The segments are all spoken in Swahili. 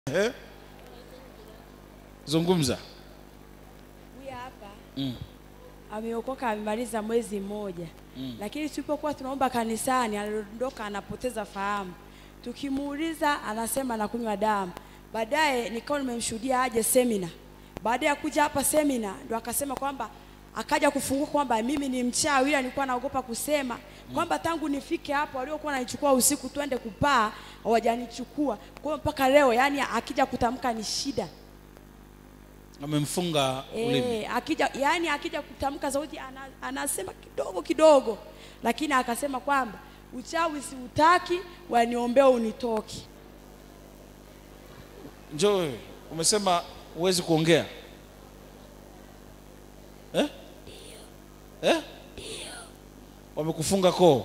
Eh? Zungumza. Huyu hapa Mm. ameokoka amemaliza mwezi mmoja Mm. lakini tulipokuwa tunaomba kanisani aliondoka anapoteza fahamu. Tukimuuliza anasema anakunywa damu. Baadaye nikawa nimemshuhudia aje semina. Baada ya kuja hapa semina ndo akasema kwamba akaja kufunguka kwamba mimi ni mchawi, ila nilikuwa naogopa kusema kwamba tangu nifike hapo waliokuwa wananichukua usiku twende kupaa hawajanichukua. Kwa hiyo mpaka leo yani akija kutamka ni shida. Amemfunga ulimi. Eh, akija yani akija kutamka sauti ana, anasema kidogo kidogo, lakini akasema kwamba uchawi siutaki, waniombea unitoki. Njoo wewe. Umesema huwezi kuongea. Eh? Eh? Wamekufunga koo.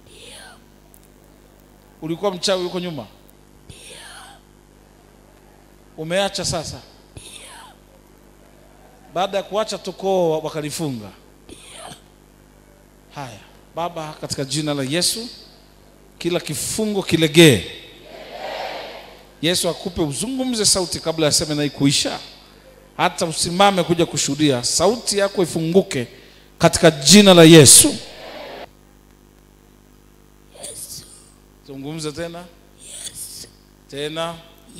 Ulikuwa mchawi huko nyuma? Umeacha sasa? Baada ya kuacha tu koo wakalifunga. Haya, Baba, katika jina la Yesu, kila kifungo kilegee. Yesu akupe uzungumze sauti kabla ya semina hii kuisha, hata usimame kuja kushuhudia, sauti yako ifunguke katika jina la Yesu. Zungumza tena tena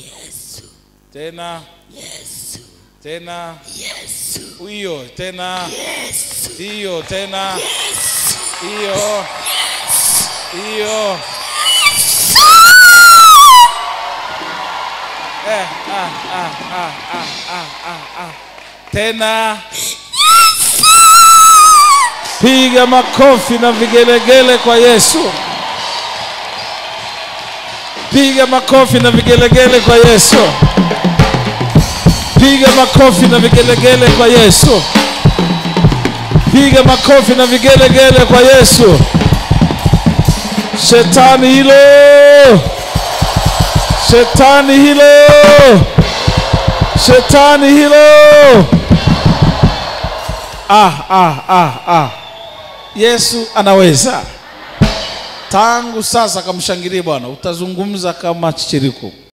tena tena hiyo tena hiyo tena hiyo hiyo Eh, ah, ah, ah, ah, ah, ah, ah. Tena piga makofi na vigelegele kwa Yesu. Piga makofi na vigelegele kwa Yesu. Piga makofi na vigelegele kwa Yesu. Piga makofi na vigelegele kwa Yesu. Shetani hilo Shetani hilo, shetani hilo. Ah, ah, ah, ah. Yesu anaweza. Tangu sasa kamshangilie Bwana, utazungumza kama chichiriku.